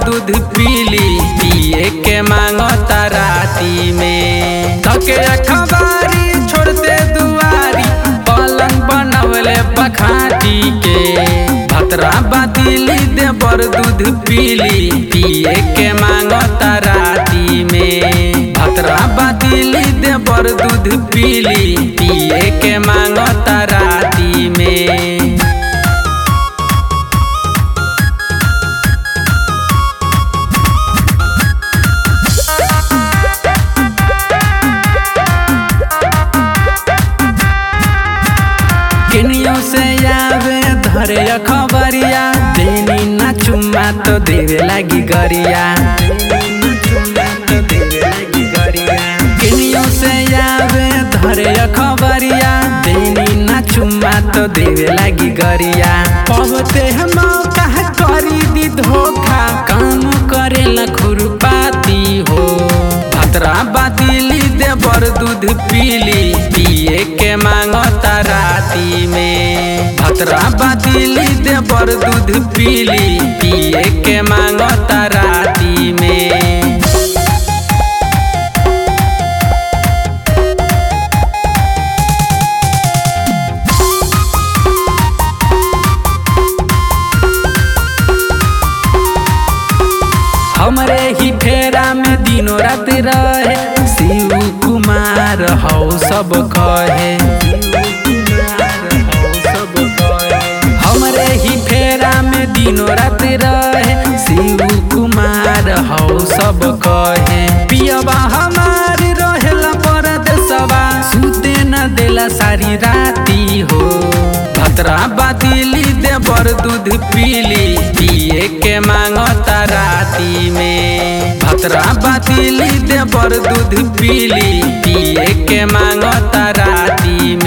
दूध पीली पिए के मांगता राती में थके अखबारी छोड़ते दुआरी पलंग बनवले बखाटी के भतरा बातिली देवर दूध पीली पिए के मांगता राती में भतरा बातिली देवर दूध पीली पिए के मांगता राती में किनियों से आवे धरे खबरिया देनी ना चुम्मा तो देवे लगी गरिया किनियों से आवे धरे खबरिया देनी ना चुम्मा तो देवे लगी गरिया पवते हम कहा करी दी धोखा काम करेला खुरपाती हो भतरा बातिली देवर दूध पीली पिए के मांगता राती में भतरा बातिली देवर दूध पीली पिए के मांगता राती में हमरे ही फेरा में दिनों रात रहे शिव कुमार हौ सब कहे हमरे ही फेरा में दिनों रात रहे शिव कुमार हौ सब कहे पियबा हमार रहेला परदेसवा सुते न देला सारी राती हो भतरा बातिली देवर दूध पीली पिए के मांगता राती में भतरा बातिली देवर दूध पीली पिए के मांगता राती में